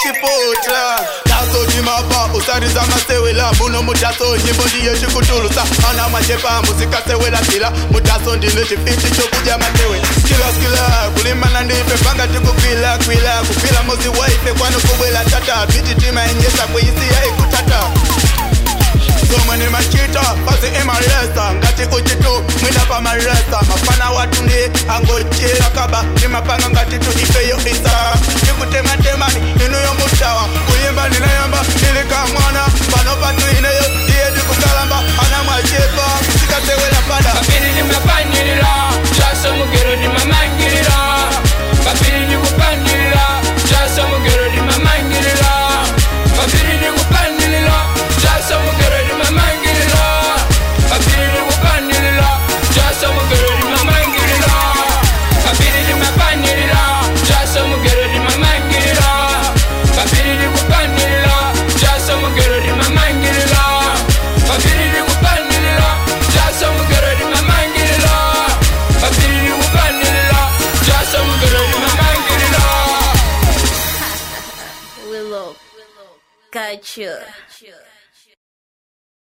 chiputa tasojimapa usariza masewela muno mutaso nyimbo ndiye chikutulusa ana mwachepa muzikasewela kila mutaso ndine chifiti chokuja matewe skilaskila kulimana ndife panga tikukwila kwila kupila muzi waife kwano kubwela tata vititima enyesa kuisiya ikutata somwe ni machita pasi imalesa ngati uchitu mwina pa malesa mafana watu ndi angochira kaba ni mapanga ngati tu ifeyo isa tikutematemani inuyo mutawa kuyimba ninayamba ndilika mwana pano patu ineyo iye ndikukalamba ana mwachepa musikasewela pada Papiri nimapanyirira Chaso mugero nimamangirira Papiri nikupanyirira Chaso mugero nimamangirira Papiri nikupanyirira Chaso mugero nimamangirira Papiri nikupanyirira Chaso mugero nimamangirira Papiri nimapanyirira Chaso mugero nimamangirira Papiri nikupanyirira Chaso mugero nimamangirira Papiri nikupanyirira Chaso mugero nimamangirira Papiri nikupanyirira Chaso mugero nimamangirira Willow. Gotcha.